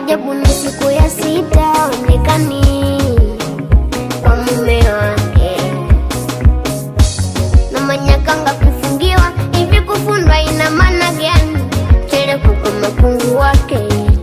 Ajabu ni siku ya sita onekani kwa mume wake, na manyakanga kufungiwa hivi. Kufundwa ina maana gani? Cheleku kwa makungu wake.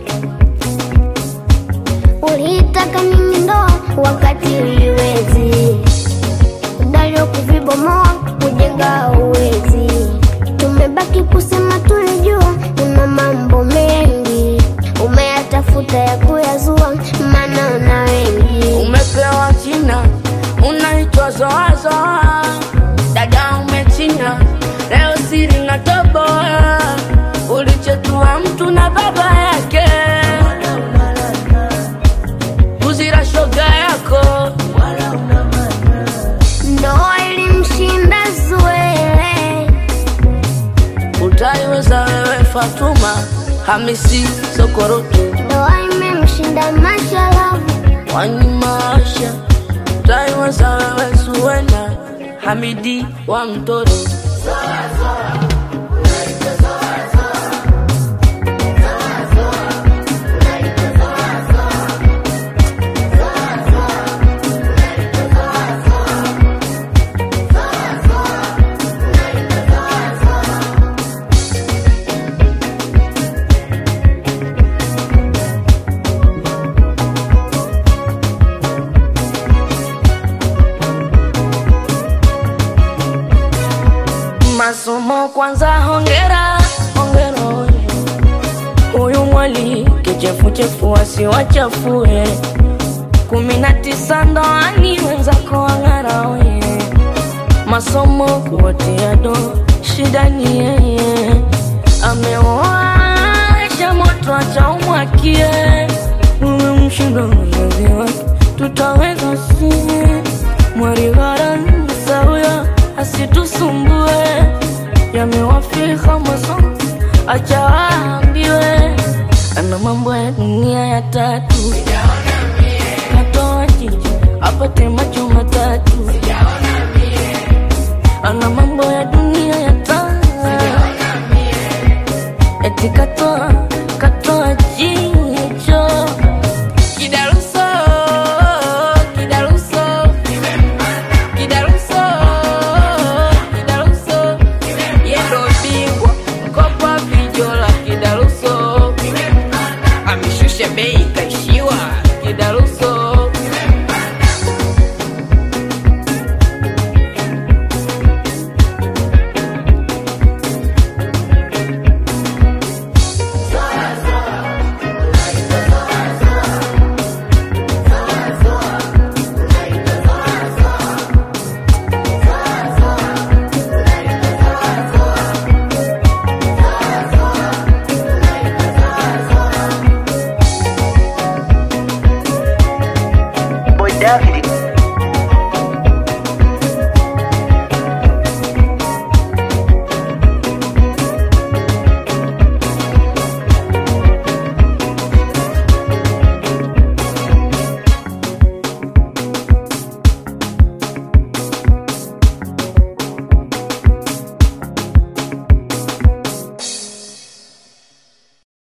Uliitaka nini ndoa wakati uliwezi? Udalio kuvibomoa kujenga uwezi. Tumebaki kusema tulijua, una mambo mengi umeyatafuta ya kuyazua, maana una wengi. Umepewa jina unaitwa Zoazoa, dada umechina leo siri na toboa, ulichetua mtu na baba yake, kuzira shoga yako Ndoa ilimshinda Zuele, utaiweza wewe Fatuma Hamisi Sokorotu ndoa imemshinda Mashalavu, Wanyimaasha utaiweza wewe Suwena Hamidi wa Mtoro masomo kwanza, hongera hongera, oye. huyu mwali kichefuchefu asiwachafue, kumi na tisa ndoani wenzako wang'ara, oye. masomo kuwatia do shida ni yeye, amewasha moto acha umwakie, umemshinda mzazi wake, tutaweza sie mwarigharansa huyo asitusumbue, yamewafika masomo, acha waambiwe, ana mambo ya dunia ya tatu, katoa jiji apate macho matatu, ana mambo ya dunia ya tatu, eti katoa katoa jicho kidaruso kidaruso kidaruso kidaruso yendo bingwa kopa vijola kidaruso ameshusha bei kaishiwa kidaruso Boy David